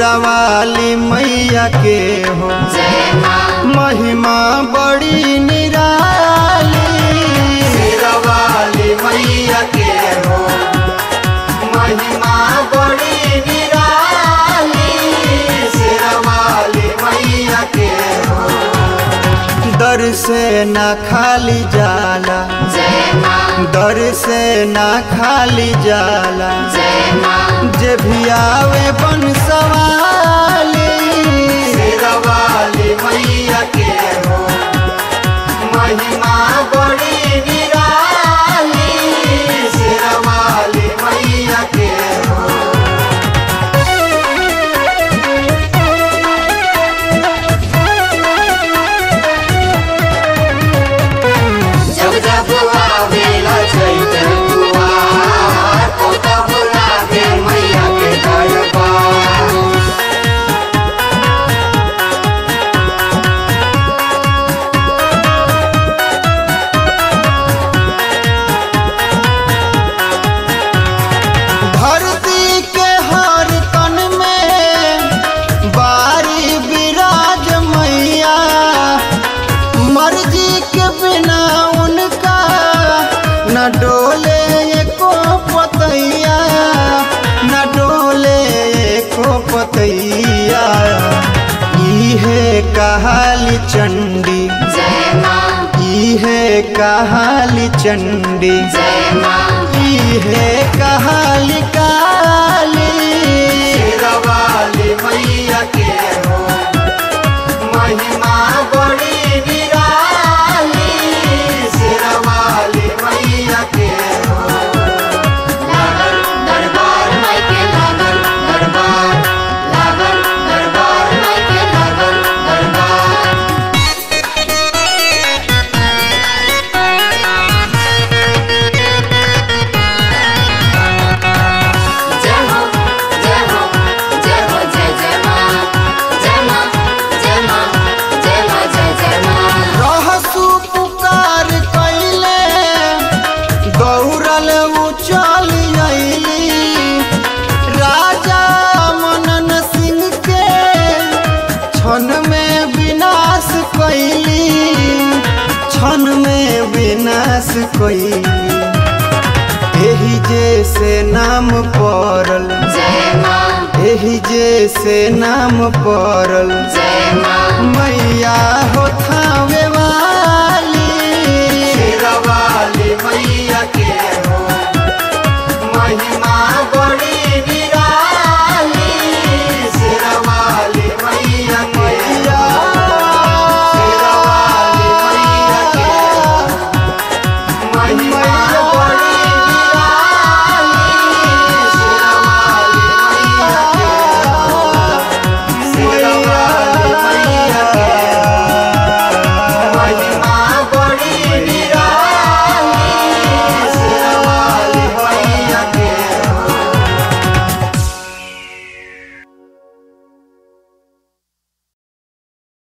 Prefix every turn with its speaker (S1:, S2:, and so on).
S1: शेरा वाली मैया के हो
S2: जय माँ
S1: महिमा बड़ी निराली शेरा वाली मैया के हो महिमा बड़ी निराली शेरा वाली मैया के हो दर से ना खाली जाला
S2: जय माँ
S1: दर से ना खाली जाला
S2: जय माँ
S1: जे भी आवे बन सवाली शेरा वाली मैया के हो महिमा बड़ी निराली शेरा वाली मैया के हो
S2: जब जब आवेला चैत कुवार तो तब लागे मैया के दरबार
S1: धरती के हर तन में बारी विराज मैया मर्जी के बिना उनका न डोले एको पतैया न डोले एको पतैया इहे कहाली चंडी
S2: जय माँ
S1: इहे कहाली चंडी
S2: जय माँ
S1: है कहाली काली शेरवाली मैया के हो महिमा बड़ी निराली शेरवाली मैया के हो
S2: लागल दरबार माई के लागल दरबार लागल दरबार माई के लागल दरबार जय हो जय हो जय हो जय जय माँ जय माँ जय माँ जय माँ जय जय माँ
S1: रहसु पुकार कैले दौड़ल उचल अइली राजा मनन सिंह के क्षण में विनाश कैली क्षण में विनाश कैली एही जे से नाम पड़ल
S2: जय माँ
S1: एही जे से नाम पड़ल
S2: जय माँ
S1: मैया हो थावे वाली